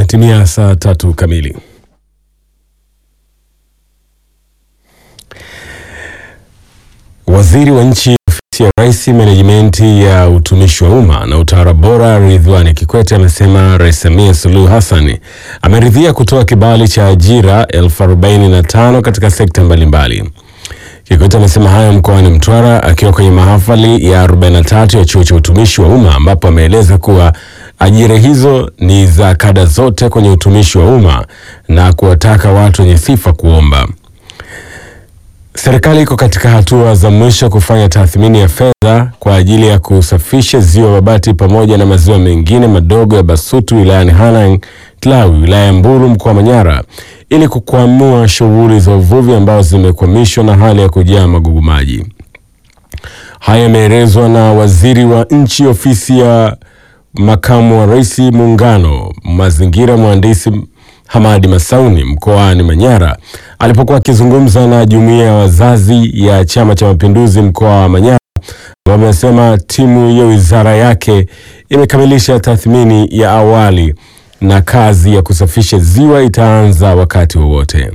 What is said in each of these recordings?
Imetimia saa tatu kamili. Waziri wa nchi ofisi ya Rais, menejimenti ya utumishi wa umma na utawala bora, Ridhiwani Kikwete amesema Rais Samia Suluhu Hassan ameridhia kutoa kibali cha ajira elfu arobaini na tano katika sekta mbalimbali. Kikwete amesema hayo mkoani Mtwara akiwa kwenye mahafali ya 43 ya chuo cha utumishi wa umma ambapo ameeleza kuwa ajira hizo ni za kada zote kwenye utumishi wa umma na kuwataka watu wenye sifa kuomba. Serikali iko katika hatua za mwisho kufanya tathmini ya fedha kwa ajili ya kusafisha ziwa Babati pamoja na maziwa mengine madogo ya Basutu wilayani Hanang Tlawi wilaya ya Mbulu mkoa wa Manyara ili kukwamua shughuli za uvuvi ambazo zimekwamishwa na hali ya kujaa magugu maji. Haya yameelezwa na waziri wa nchi ofisi ya makamu wa rais muungano mazingira mhandisi Hamadi Masauni mkoani Manyara alipokuwa akizungumza na jumuiya ya wazazi ya Chama cha Mapinduzi mkoa wa Manyara, ambapo amesema timu ya wizara yake imekamilisha tathmini ya awali na kazi ya kusafisha ziwa itaanza wakati wowote.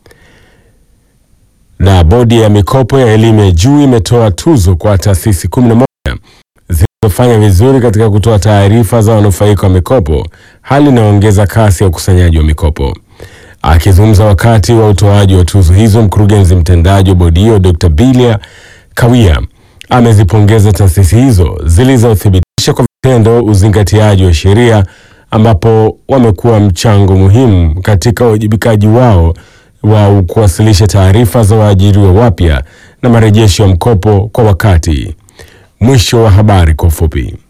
Na bodi ya mikopo ya elimu ya juu imetoa tuzo kwa taasisi 11 zilizofanya vizuri katika kutoa taarifa za wanufaika wa mikopo, hali inayoongeza kasi ya ukusanyaji wa mikopo. Akizungumza wakati wa utoaji wa tuzo hizo, mkurugenzi mtendaji wa bodi hiyo Dr. Bilia Kawia amezipongeza taasisi hizo zilizothibitisha kwa vitendo uzingatiaji wa sheria, ambapo wamekuwa mchango muhimu katika uwajibikaji wao wa kuwasilisha taarifa za waajiriwa wapya na marejesho ya mkopo kwa wakati. Mwisho wa habari kwa ufupi.